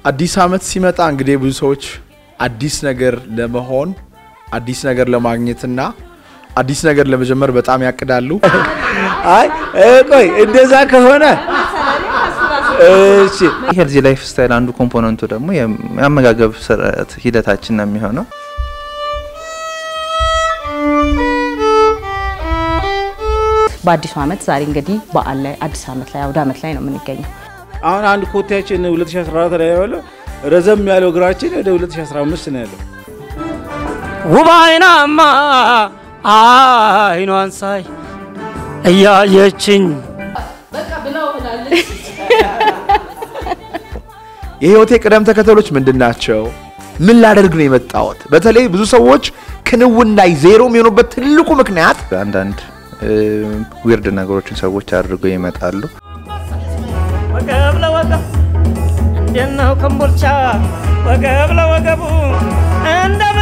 አዲስ ዓመት ሲመጣ እንግዲህ ብዙ ሰዎች አዲስ ነገር ለመሆን አዲስ ነገር ለማግኘትና አዲስ ነገር ለመጀመር በጣም ያቅዳሉ። አይ እ፣ ቆይ እንደዛ ከሆነ እሺ ሄልዚ ላይፍ ስታይል አንዱ ኮምፖነንቱ ደግሞ የአመጋገብ ስርዓት ሂደታችን ነው የሚሆነው። በአዲሱ ዓመት ዛሬ እንግዲህ በዓል ላይ አዲስ ዓመት ላይ አውደ ዓመት ላይ ነው የምንገኘው። አሁን አንድ ኮቴያችን 2014 ላይ ያለው ረዘም ያለው እግራችን ወደ 2015 ነው ያለው። ውብ አይናማ አይኗን ሳይ እያየችኝ የህይወቴ ቅደም ተከተሎች ምንድን ናቸው? ምን ላደርግ ነው የመጣሁት? በተለይ ብዙ ሰዎች ክንውን ላይ ዜሮ የሚሆኑበት ትልቁ ምክንያት አንዳንድ ዊርድ ነገሮችን ሰዎች አድርገው ይመጣሉ። ወገብ ለወገብ እንዴት ነው ከምቦልቻ ወገብ ለወገቡ እንደ